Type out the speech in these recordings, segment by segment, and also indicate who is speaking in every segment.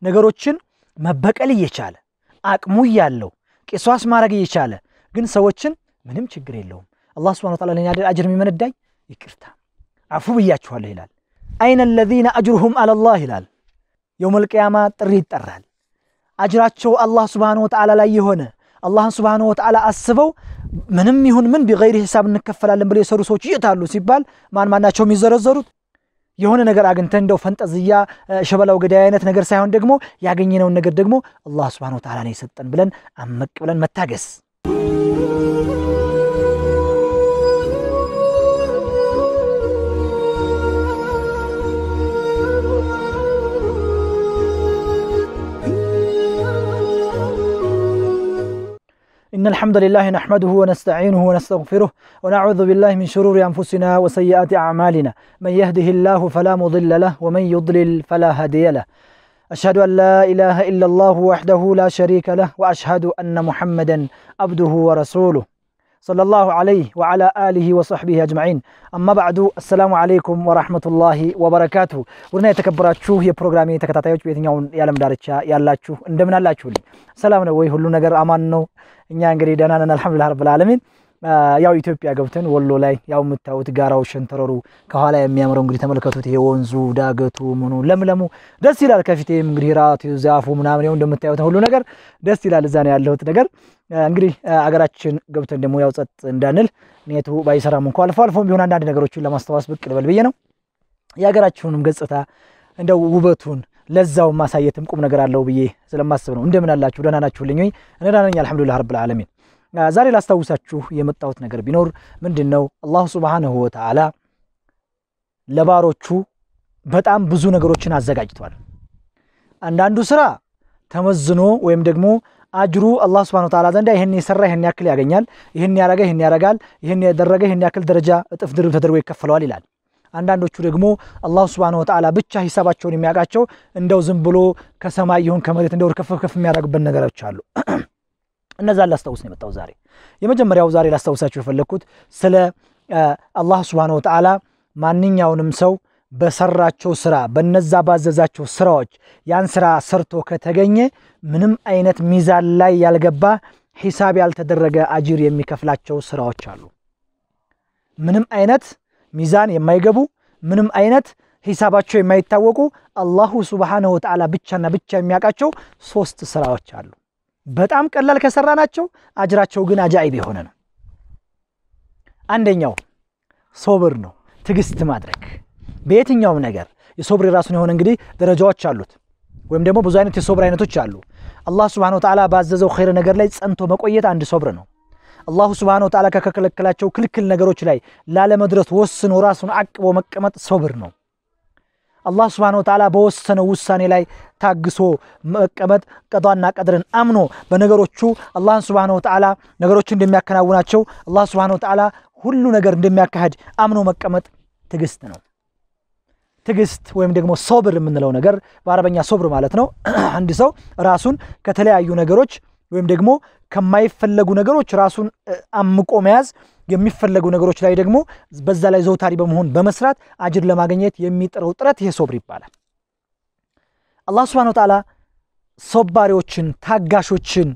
Speaker 1: ነገሮችን መበቀል እየቻለ አቅሙ እያለው ቂሷስ ማድረግ እየቻለ ግን ሰዎችን ምንም ችግር የለውም አላህ ስብሐነሁ ወተዓላ ለእኔ አይደል አጅር የሚመነዳኝ ይቅርታ አፉ ብያችኋለሁ ይላል። አይነ አለዚነ አጅሩሁም አለላህ ይላል። የውመል ቂያማ ጥሪ ይጠራል። አጅራቸው አላህ ስብሐነሁ ወተዓላ ላይ የሆነ አላህን ስብሐነሁ ወተዓላ አስበው ምንም ይሁን ምን ቢገይሪ ሂሳብ እንከፈላለን ብለው የሰሩ ሰዎች የት አሉ ሲባል ማን ማናቸው የሚዘረዘሩት? የሆነ ነገር አግኝተን እንደው ፈንጠዝያ ሸበላው ገዳይ አይነት ነገር ሳይሆን ደግሞ ያገኘነውን ነገር ደግሞ አላህ ስብሐነሁ ወተዓላ ነው የሰጠን ብለን አመቅ ብለን መታገስ إن الحمد لله نحمده ونستعينه ونستغفره ونعوذ بالله من شرور أنفسنا وسيئات أعمالنا من يهده الله فلا مضل له ومن يضلل فلا هادي له أشهد أن لا إله إلا الله وحده لا شريك له وأشهد أن محمدا عبده ورسوله صلى الله عليه وعلى آله وصحبه أجمعين أما بعد السلام عليكم ورحمة الله وبركاته ورنا يتكبراتشو هي بروغرامي تكتاتايوች በየትኛው የዓለም ዳርቻ ያላችሁ እንደምን አላችሁልኝ? ሰላም ነው ወይ? ሁሉ ነገር አማን ነው? እኛ እንግዲህ ደህና ነን አልሐምዱሊላህ ረብል ዓለሚን። ያው ኢትዮጵያ ገብተን ወሎ ላይ ያው የምታዩት ጋራው ሸንተረሩ ከኋላ የሚያምረው እንግዲህ ተመልከቱት። ይሄ ወንዙ ዳገቱ ምኑ ለምለሙ ደስ ይላል። ከፊቴም እንግዲህ ራቱ ዛፉ ምናምን ይኸው እንደምታዩት ሁሉ ነገር ደስ ይላል። እዛ ነው ያለሁት ነገር እንግዲህ አገራችን ገብተን ደግሞ ያው ጸጥ እንዳንል ኔቱ ባይሰራም እንኳ አልፎ አልፎም ቢሆን አንዳንድ ነገሮችን ለማስታወስ ብቅ ልበል ብዬ ነው። የሀገራችሁንም ገጽታ እንደው ውበቱን ለዛውን ማሳየትም ቁም ነገር አለው ብዬ ስለማስብ ነው። እንደምን አላችሁ? ደህና ናችሁልኝ ወይ? እኔ ደህና ነኝ አልሐምዱሊላህ ረብል ዓለሚን። ዛሬ ላስታውሳችሁ የመጣሁት ነገር ቢኖር ምንድን ነው አላሁ ሱብሓነሁ ወተዓላ ለባሮቹ በጣም ብዙ ነገሮችን አዘጋጅቷል። አንዳንዱ ስራ ተመዝኖ ወይም ደግሞ አጅሩ አላህ ሱብሓነሁ ወተዓላ ዘንዳ ይህን የሰራ ይህን ያክል ያገኛል፣ ይህን ያረገ ይህን ያረጋል፣ ይህን ያደረገ ይህን ያክል ደረጃ እጥፍ ድርብ ተደርጎ ይከፈለዋል ይላል። አንዳንዶቹ ደግሞ አላሁ ሱብሓነሁ ወተዓላ ብቻ ሂሳባቸውን የሚያውቃቸው እንደው ዝም ብሎ ከሰማይ ይሁን ከመሬት እንደው ከፍ ከፍ የሚያደርግበት ነገሮች አሉ። እነዛን ላስታውስ ነው የመጣው ዛሬ። የመጀመሪያው ዛሬ ላስታውሳችሁ የፈለግኩት ስለ አላህ ሱብሓነሁ ወተዓላ ማንኛውንም ሰው በሰራቸው ስራ በነዛ ባዘዛቸው ስራዎች ያን ስራ ሰርቶ ከተገኘ ምንም አይነት ሚዛን ላይ ያልገባ ሂሳብ ያልተደረገ አጅር የሚከፍላቸው ስራዎች አሉ። ምንም አይነት ሚዛን የማይገቡ ምንም አይነት ሂሳባቸው የማይታወቁ አላሁ ሱብሓነሁ ወተዓላ ብቻና ብቻ የሚያውቃቸው ሶስት ስራዎች አሉ። በጣም ቀላል ከሰራ ናቸው፣ አጅራቸው ግን አጃኢብ የሆነ ነው። አንደኛው ሶብር ነው፣ ትዕግስት ማድረግ በየትኛውም ነገር የሶብር የራሱን የሆነ እንግዲህ ደረጃዎች አሉት፣ ወይም ደግሞ ብዙ አይነት የሶብር አይነቶች አሉ። አላህ ሱብሓነሁ ወተዓላ ባዘዘው ኸይር ነገር ላይ ጸንቶ መቆየት አንድ ሶብር ነው። አላሁ ሱብሓነሁ ወተዓላ ከከለከላቸው ክልክል ነገሮች ላይ ላለመድረስ ወስኖ ራሱን አቅቦ መቀመጥ ሶብር ነው። አላህ ሱብሓነሁ ወተዓላ በወሰነው ውሳኔ ላይ ታግሶ መቀመጥ ቀዷና ቀድርን አምኖ በነገሮቹ አላህን ሱብሓነሁ ወተዓላ ነገሮቹ እንደሚያከናውናቸው አላህ ሱብሓነሁ ወተዓላ ሁሉ ነገር እንደሚያካሄድ አምኖ መቀመጥ ትዕግስት ነው። ትዕግስት ወይም ደግሞ ሶብር የምንለው ነገር በአረበኛ ሶብር ማለት ነው። አንድ ሰው ራሱን ከተለያዩ ነገሮች ወይም ደግሞ ከማይፈለጉ ነገሮች ራሱን አምቆ መያዝ የሚፈለጉ ነገሮች ላይ ደግሞ በዛ ላይ ዘውታሪ በመሆን በመስራት አጅር ለማግኘት የሚጥረው ጥረት ይሄ ሶብር ይባላል። አላህ ሱብሓነሁ ወተዓላ ሶባሪዎችን፣ ታጋሾችን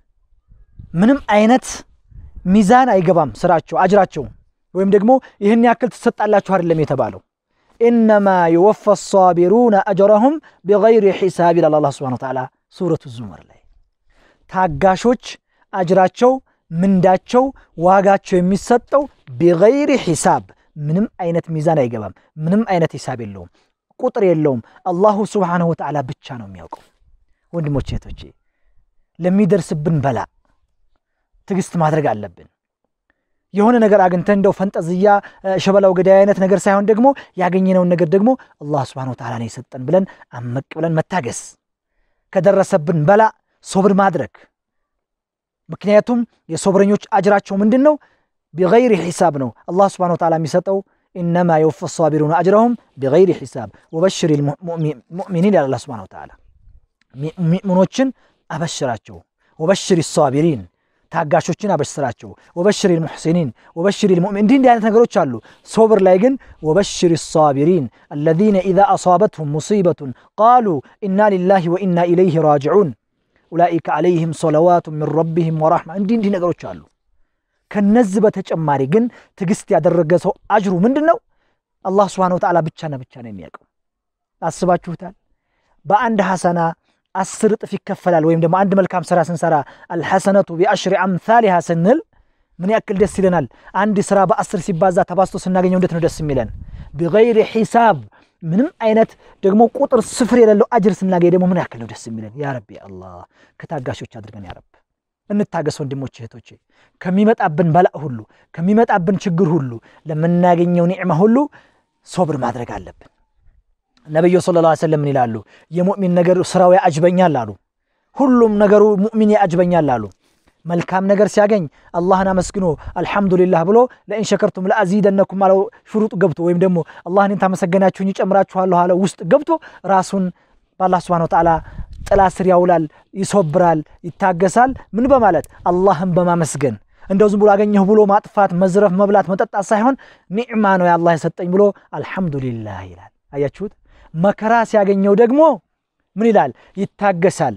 Speaker 1: ምንም አይነት ሚዛን አይገባም ስራቸው አጅራቸው ወይም ደግሞ ይህን ያክል ትሰጣላችሁ አይደለም የተባለው ኢነማ የወፋ ሳቢሩነ አጅረሁም ቢገይሪ ሒሳብ ይላል አላህ ሱብሓነሁ ወተዓላ ሱረቱ ዙመር ላይ ታጋሾች አጅራቸው ምንዳቸው ዋጋቸው የሚሰጠው ቢገይሪ ሒሳብ ምንም አይነት ሚዛን አይገባም። ምንም አይነት ሂሳብ የለውም፣ ቁጥር የለውም። አላሁ ሱብሓነሁ ወተዓላ ብቻ ነው የሚያውቀው። ወንድሞቼ እህቶቼ፣ ለሚደርስብን በላ ትዕግስት ማድረግ አለብን። የሆነ ነገር አግኝተን እንደው ፈንጠዝያ ሸበላው ገዳይ አይነት ነገር ሳይሆን ደግሞ ያገኘነውን ነገር ደግሞ አላህ ሱብሓነሁ ወተዓላ ነው የሰጠን ብለን አመቅ ብለን መታገስ፣ ከደረሰብን በላ ሶብር ማድረግ ምክንያቱም የሶብረኞች አጅራቸው ምንድን ነው? ቢገይሪ ሒሳብ ነው። አላህ ስብሐነሁ ወተዓላ የሚሰጠው ኢነማ የወፈ ሳቢሩነ አጅረሁም ቢገይሪ ሒሳብ ወበሽር ሙእሚኒን ያለ አላህ ስብሐነሁ ወተዓላ ሙእሚኖችን አበሽራቸው። ወበሽር ሳቢሪን ታጋሾችን አበስራቸው። ወበሽር ልሙሕሲኒን ወበሽር ልሙእሚን እንዲህ እንዲህ አይነት ነገሮች አሉ። ሶብር ላይ ግን ወበሽር ሳቢሪን አለዚነ ኢዛ አሳበትሁም ሙሲበቱን ቃሉ ኢና ሊላሂ ወኢና ኢለይህ ራጅዑን ኡላኢከ ዓለይህም ሰለዋቱ ምን ረቢህም ወራሕማ እንዲህ እንዲህ ነገሮች አሉ። ከነዚህ በተጨማሪ ግን ትዕግስት ያደረገ ሰው አጅሩ ምንድን ነው? አላህ ስብሓነሁ ወተዓላ ብቻና ብቻ ነው የሚያውቀው። አስባችሁታል? በአንድ ሐሰና አስር እጥፍ ይከፈላል። ወይም ደግሞ አንድ መልካም ስራ ስንሰራ አልሐሰነቱ ቢአሽሪ አምሳሊሃ ስንል ምን ያክል ደስ ይለናል። አንድ ስራ በአስር ሲባዛ ተባዝቶ ስናገኘው እንዴት ነው ደስ የሚለን? ቢገይሪ ሒሳብ ምንም አይነት ደግሞ ቁጥር ስፍር የሌለው አጅር ስናገኝ ደግሞ ምን ያክል ነው ደስ የሚለን። ያ ረቢ አላህ ከታጋሾች አድርገን ያ ረብ። እንታገስ ወንድሞች እህቶቼ፣ ከሚመጣብን በላእ ሁሉ ከሚመጣብን ችግር ሁሉ ለምናገኘው ኒዕማ ሁሉ ሶብር ማድረግ አለብን። ነቢዩ ሰለላሁ ዐለይሂ ወሰለም ምን ይላሉ? የሙእሚን ነገር ስራው ያጅበኛል አሉ። ሁሉም ነገሩ ሙእሚን ያጅበኛል አሉ። መልካም ነገር ሲያገኝ አላህን አመስግኖ አልሐምዱሊላህ ብሎ ለኢን ሸከርቱም ለአዚደነኩም አለው ሽሩጥ ገብቶ ወይም ደግሞ አላህን ታመሰገናችሁኝ ይጨምራችኋለሁ አለ ውስጥ ገብቶ ራሱን በአላህ ስብሐነሁ ወተዓላ ጥላ ስር ያውላል፣ ይሶብራል፣ ይታገሳል። ምን በማለት አላህን በማመስገን እንደው ዝም ብሎ አገኘሁ ብሎ ማጥፋት፣ መዝረፍ፣ መብላት፣ መጠጣት ሳይሆን ኒዕማ ነው የአላህ የሰጠኝ ብሎ አልሐምዱሊላህ ይላል። አያችሁት? መከራ ሲያገኘው ደግሞ ምን ይላል? ይታገሳል።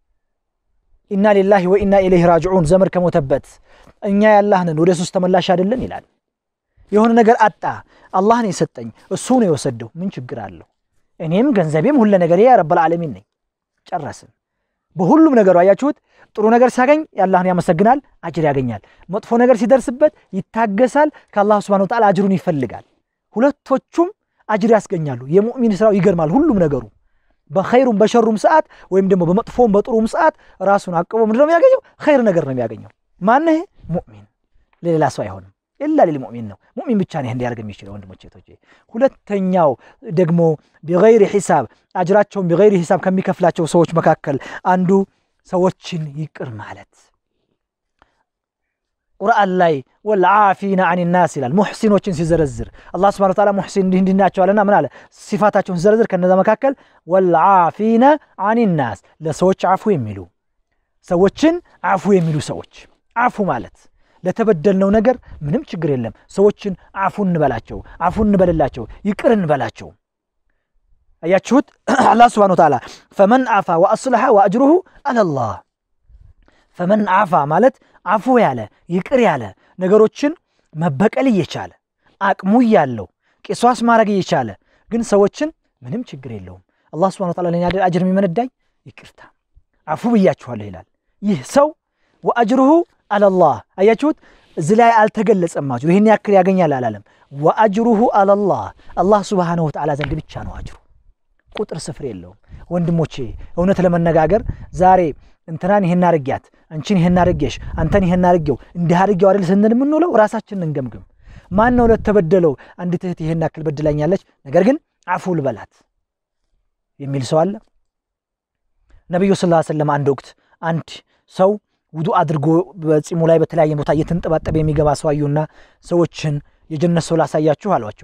Speaker 1: ኢና ሊላሂ ወኢና ኢለይህ ራጅዑን ዘመድ ከሞተበት እኛ ያላህንን ወደ ሱስ ተመላሽ አይደለን ይላል። የሆነ ነገር አጣ፣ አላህን የሰጠኝ እሱ ነው የወሰደው፣ ምን ችግር አለው? እኔም ገንዘቤም ሁለ ነገር ያ ረበል ዓለሚን ነኝ። ጨረስን። በሁሉም ነገሩ አያችሁት። ጥሩ ነገር ሲያገኝ የአላህን ያመሰግናል፣ አጅር ያገኛል። መጥፎ ነገር ሲደርስበት ይታገሳል፣ ከአላህ ስብሐነሁ ወተዓላ አጅሩን ይፈልጋል። ሁለቶቹም አጅር ያስገኛሉ። የሙእሚን ስራው ይገርማል። ሁሉም ነገሩ በኸይሩም በሸሩም ሰዓት ወይም ደግሞ በመጥፎም በጥሩም ሰዓት ራሱን አቅቦ ምንድነው የሚያገኘው? ኸይር ነገር ነው የሚያገኘው። ማነህ? ሙእሚን፣ ለሌላ ሰው አይሆንም። ኢላ ሊል ሙእሚን ነው። ሙእሚን ብቻ ነው እንዲያደርግ የሚችለው ወንድሞቼ እህቶቼ። ሁለተኛው ደግሞ ቢገይሪ ሒሳብ አጅራቸውን ቢገይሪ ሒሳብ ከሚከፍላቸው ሰዎች መካከል አንዱ ሰዎችን ይቅር ማለት ቁርአን ላይ ወልዓፊና አን ናስ ይላል። ሙሕሲኖችን ሲዘረዝር አላህ ስብሐነሁ ወተዓላ ሙሕሲን እንዲህ እንዲህ ናቸዋልና ምን አለ? ሲፋታቸውን ሲዘረዝር ከነዛ መካከል ወልዓፊና አን ናስ ለሰዎች አፉ የሚሉ ሰዎችን አፉ የሚሉ ሰዎች አፉ ማለት ለተበደልነው ነገር ምንም ችግር የለም። ሰዎችን አፉ እንበላቸው፣ አፉ እንበልላቸው፣ ይቅር እንበላቸው። አያችሁት? አላህ ስብሐነሁ ወተዓላ ፈመን አፋ ወአስለሐ ወአጅሩሁ አለላህ ፈመን አፋ ማለት አፉ ያለ ይቅር ያለ ነገሮችን መበቀል እየቻለ አቅሙ እያለው ቂሷስ ማድረግ እየቻለ ግን ሰዎችን ምንም ችግር የለውም አላህ ስብሐነሁ ወተዓላ ለእኔ አይደል አጅር የሚመነዳኝ ይቅርታ አፉ ብያችኋለሁ ይላል። ይህ ሰው ወአጅሩሁ አለላህ አያችሁት? እዚህ ላይ አልተገለጸም። አጅሩ ይህን ያክል ያገኛል አላለም። ወአጅሩሁ አለላህ አላህ ስብሐነሁ ወተዓላ ዘንድ ብቻ ነው አጅሩ፣ ቁጥር ስፍር የለውም። ወንድሞቼ እውነት ለመነጋገር ዛሬ እንትናን ይህን አርጊያት፣ አንቺን ይህን አርጌሽ፣ አንተን ይህን አርጌው እንዲህ አርጌው አይደል ስንል የምንውለው ራሳችንን እንገምግም። ማን ነው ለተበደለው አንዲት እህት ይህን ያክል በድላኛለች፣ ነገር ግን አፉ ልበላት የሚል ሰው አለ? ነቢዩ ስ ሰለም አንድ ወቅት አንድ ሰው ውዱ አድርጎ በጺሙ ላይ በተለያየ ቦታ እየተንጠባጠበ የሚገባ ሰው አዩና ሰዎችን የጀነት ሰው ላሳያችሁ አሏቸው።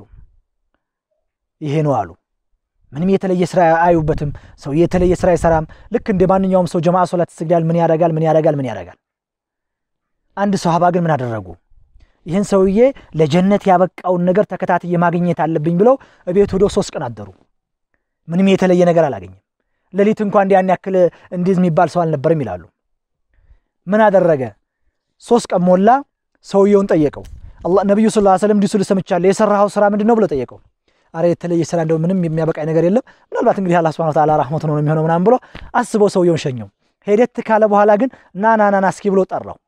Speaker 1: ይሄ ነው አሉ። ምንም የተለየ ስራ አያዩበትም። ሰው የተለየ ስራ አይሰራም። ልክ እንደ ማንኛውም ሰው ጀማዓ ሶላት ይሰግዳል። ምን ያደርጋል? ምን ያደርጋል? ምን ያደርጋል? አንድ ሰሃባ ግን ምን አደረጉ? ይህን ሰውዬ ለጀነት ያበቃውን ነገር ተከታትዬ ማግኘት አለብኝ ብለው እቤት ሄደው ሶስት ቀን አደሩ። ምንም የተለየ ነገር አላገኘም። ሌሊት እንኳ እንዲያን ያክል እንዲህ የሚባል ሰው አልነበርም ይላሉ። ምን አደረገ? ሶስት ቀን ሞላ። ሰውየውን ጠየቀው። ነቢዩ ስ ሰለም እንዲህ ሲሉ ሰምቻለሁ፣ የሰራኸው ስራ ምንድን ነው ብሎ ጠየቀው። አረ የተለየ ስራ እንደው ምንም የሚያበቃኝ ነገር የለም፣ ምናልባት እንግዲህ አላህ ሱብሓነሁ ወተዓላ ረሕመቱ ነው የሚሆነው ምናምን ብሎ አስበው ሰውየውን ሸኘው። ሄደት ካለ በኋላ ግን ና ና ና እስኪ ብሎ ጠራው።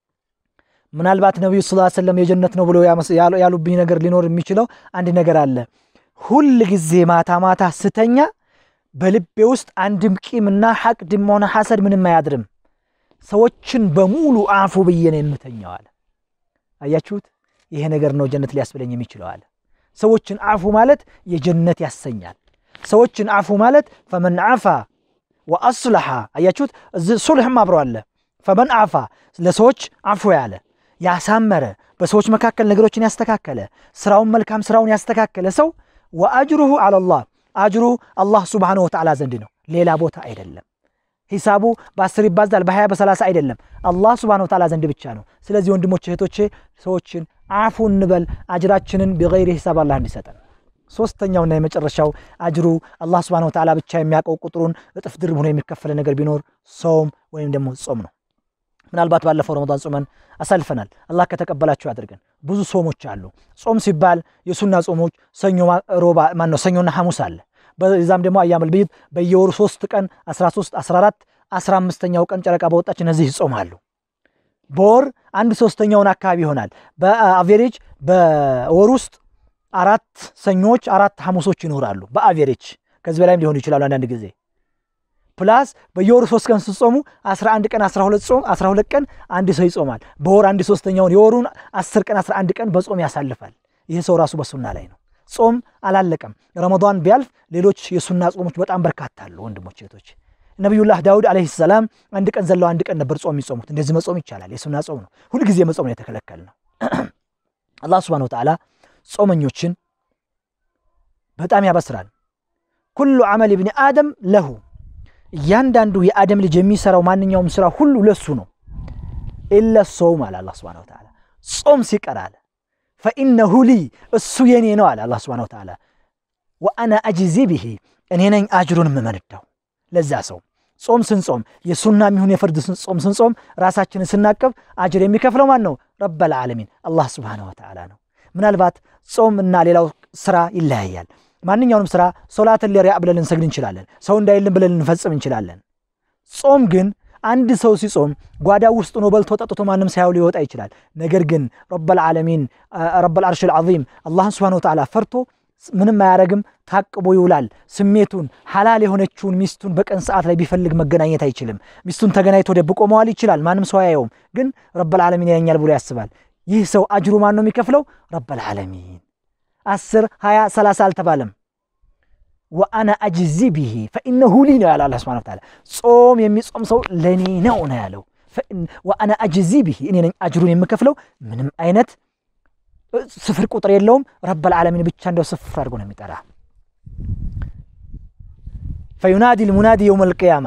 Speaker 1: ምናልባት ነቢዩ ስ ሰለም የጀነት ነው ብሎ ያሉብኝ ነገር ሊኖር የሚችለው አንድ ነገር አለ። ሁል ጊዜ ማታ ማታ ስተኛ በልቤ ውስጥ አንድም ቂምና ሐቅድም ሆነ ሐሰድ ምንም አያድርም። ሰዎችን በሙሉ አፉ ብዬ ነው የምተኛው አለ። አያችሁት? ይሄ ነገር ነው ጀነት ሊያስብለኝ የሚችለው አለ። ሰዎችን አፉ ማለት የጀነት ያሰኛል። ሰዎችን አፉ ማለት ፈመን አፋ ወአስለሐ አያችሁት? እዚህ ሱልሕም አብሮ አለ። ፈመን አፋ ለሰዎች አፉ ያለ ያሳመረ፣ በሰዎች መካከል ነገሮችን ያስተካከለ፣ ስራውን መልካም ስራውን ያስተካከለ ሰው ወአጅሩሁ አለላህ አጅሩ አላህ ሱብሓነሁ ወተዓላ ዘንድ ነው፣ ሌላ ቦታ አይደለም። ሂሳቡ በአስር ይባዛል በሀያ በሰላሳ አይደለም፣ አላህ ሱብሓነሁ ወተዓላ ዘንድ ብቻ ነው። ስለዚህ ወንድሞች እህቶቼ፣ ሰዎችን አፉ እንበል፣ አጅራችንን ቢገይሪ ሂሳብ አላህ እንዲሰጠን። ሶስተኛውና የመጨረሻው አጅሩ አላህ ሱብሓነሁ ወተዓላ ብቻ የሚያውቀው ቁጥሩን እጥፍ ድርብ ሆኖ የሚከፈለ ነገር ቢኖር ሶም ወይም ደግሞ ጾም ነው። ምናልባት ባለፈው ረመዳን ጾመን አሳልፈናል። አላህ ከተቀበላቸው ያድርገን። ብዙ ጾሞች አሉ። ጾም ሲባል የሱና ጾሞች ሰኞ፣ ሮባ ማነው ሰኞና ሐሙስ አለ። በዛም ደግሞ አያመል ቢድ በየወሩ ሶስት ቀን 13፣ 14፣ 15ኛው ቀን ጨረቃ በወጣች እነዚህ ይጾማሉ። በወር አንድ ሶስተኛውን አካባቢ ይሆናል። በአቬሬጅ በወር ውስጥ አራት ሰኞች አራት ሐሙሶች ይኖራሉ። በአቬሬጅ ከዚህ በላይም ሊሆኑ ይችላሉ አንዳንድ ጊዜ ፕላስ በየወሩ ሶስት ቀን ስትጾሙ 11 ቀን 12 ጾም 12 ቀን አንድ ሰው ይጾማል። በወር አንድ ሶስተኛውን የወሩን 10 ቀን 11 ቀን በጾም ያሳልፋል። ይህ ሰው ራሱ በሱና ላይ ነው። ጾም አላለቀም። ረመዳን ቢያልፍ ሌሎች የሱና ጾሞች በጣም በርካታ አሉ። ወንድሞች እህቶች፣ ነቢዩላህ ዳውድ ዓለይሂ ሰላም አንድ ቀን ዘለው አንድ ቀን ነበር ጾም የሚጾሙት። እንደዚህ መጾም ይቻላል። የሱና ጾም ነው። ሁልጊዜ መጾም ነው የተከለከል ነው። አላህ ሱብሓነሁ ወተዓላ ጾመኞችን በጣም ያበስራል። ኩሉ ዐመል ብኒ አደም ለሁ እያንዳንዱ የአደም ልጅ የሚሰራው ማንኛውም ስራ ሁሉ ለሱ ነው። ኢለ ሶውም አለ አላህ ሱብሓነሁ ወተዓላ ጾም ሲቀር አለ ፈኢነሁ ሊ እሱ የኔ ነው አለ አላህ ሱብሓነሁ ወተዓላ ወአና አጅዚ ብሂ እኔ ነኝ አጅሩን የምመነዳው ለዛ ሰው። ጾም ስንጾም የሱና የሚሆን የፍርድ ጾም ስንጾም ራሳችንን ስናቀብ አጅር የሚከፍለው ማን ነው? ረበል ዓለሚን አላህ ሱብሓነሁ ወተዓላ ነው። ምናልባት ጾም እና ሌላው ስራ ይለያያል። ማንኛውንም ስራ ሶላትን ለሪያ ብለን ልንሰግድ እንችላለን። ሰው እንዳይልን ብለን ልንፈጽም እንችላለን። ጾም ግን አንድ ሰው ሲጾም ጓዳ ውስጥ ሆኖ በልቶ ጠጥቶ ማንም ሳያው ሊወጣ ይችላል። ነገር ግን ረበል ዓለሚን ረበል አርሽል ዐዚም አላህን ሱብሓነሁ ወተዓላ ፈርቶ ምንም አያረግም፣ ታቅቦ ይውላል። ስሜቱን ሐላል የሆነችውን ሚስቱን በቀን ሰዓት ላይ ቢፈልግ መገናኘት አይችልም። ሚስቱን ተገናኝቶ ደብቆ መዋል ይችላል። ማንም ሰው አያየውም። ግን ረበል ዓለሚን ያየኛል ብሎ ያስባል። ይህ ሰው አጅሩ ማን ነው የሚከፍለው? ረበል ዓለሚን አስር ሀያ ሰላሳ አልተባለም። ወአና አጅዚ ብሂ ፈኢነሁ ሊ ነው ያለው አላህ ሱብሓነሁ ወተዓላ። ጾም የሚጾም ሰው ለእኔ ነው ነው ያለው። ወአና አጅዚ ብሂ እኔ ነኝ አጅሩን የምከፍለው። ምንም አይነት ስፍር ቁጥር የለውም። ረበል ዓለሚን ብቻ እንደው ስፍር አድርጎ ነው የሚጠራ። ፈዩናዲ ልሙናዲ የውም አልቅያማ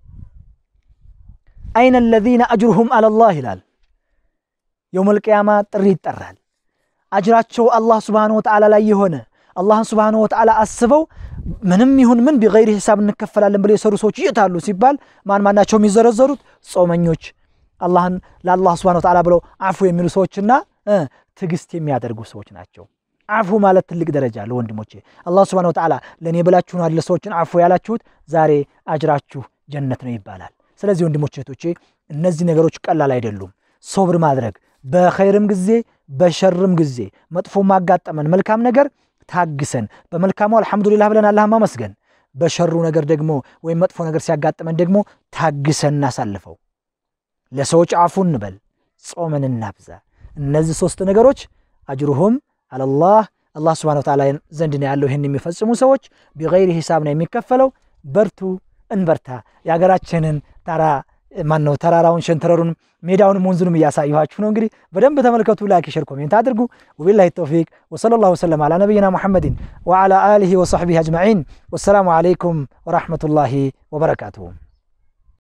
Speaker 1: አይነ አለዚነ አጅሩሁም አለላህ ይላል። የውም አልቅያማ ጥሪ ይጠራል። አጅራቸው አላህ ሱብሓነሁ ወተዓላ ላይ የሆነ አላህን ሱብሓነሁ ወተዓላ አስበው ምንም ይሁን ምን ቢገይሪ ሂሳብ እንከፈላለን ብለው የሰሩ ሰዎች የት አሉ ሲባል ማን ማናቸው የሚዘረዘሩት? ጾመኞች፣ አላህን ለአላህ ሱብሓነሁ ወተዓላ ብለው አፉ የሚሉ ሰዎችና ትዕግስት የሚያደርጉ ሰዎች ናቸው። አፉ ማለት ትልቅ ደረጃ አለ ወንድሞቼ። አላህ ሱብሓነሁ ወተዓላ ለእኔ ብላችሁ ነው አይደል ሰዎችን አፉ ያላችሁት፣ ዛሬ አጅራችሁ ጀነት ነው ይባላል። ስለዚህ ወንድሞቼ እህቶቼ፣ እነዚህ ነገሮች ቀላል አይደሉም። ሶብር ማድረግ በኸይርም ጊዜ በሸርም ጊዜ መጥፎ ማጋጠመን መልካም ነገር ታግሰን በመልካሙ አልሐምዱሊላህ ብለን አላህን ማመስገን፣ በሸሩ ነገር ደግሞ ወይም መጥፎ ነገር ሲያጋጥመን ደግሞ ታግሰን እናሳልፈው። ለሰዎች አፉ እንበል፣ ጾምን እናብዛ። እነዚህ ሶስት ነገሮች አጅሩሁም አለላህ አላህ ሱብሓነሁ ወተዓላ ዘንድ ነው ያለው። ይህን የሚፈጽሙ ሰዎች ቢገይሪ ሂሳብ ነው የሚከፈለው። በርቱ፣ እንበርታ። የሀገራችንን ታራ ማን ነው ተራራውን ሸንተረሩን ሜዳውንም ወንዙንም እያሳየኋችሁ ነው። እንግዲህ በደንብ ተመልከቱ። ላይክ፣ ሸር፣ ኮሜንት አድርጉ። ወቢላሂ ተውፊቅ ወሰለላሁ ወሰለም አላ ነቢይና ሙሐመድን ወዓላ አሊሂ ወሰሕቢሂ አጅመዒን። ወሰላሙ ዓለይኩም ወረሕመቱላሂ ወበረካቱሁ።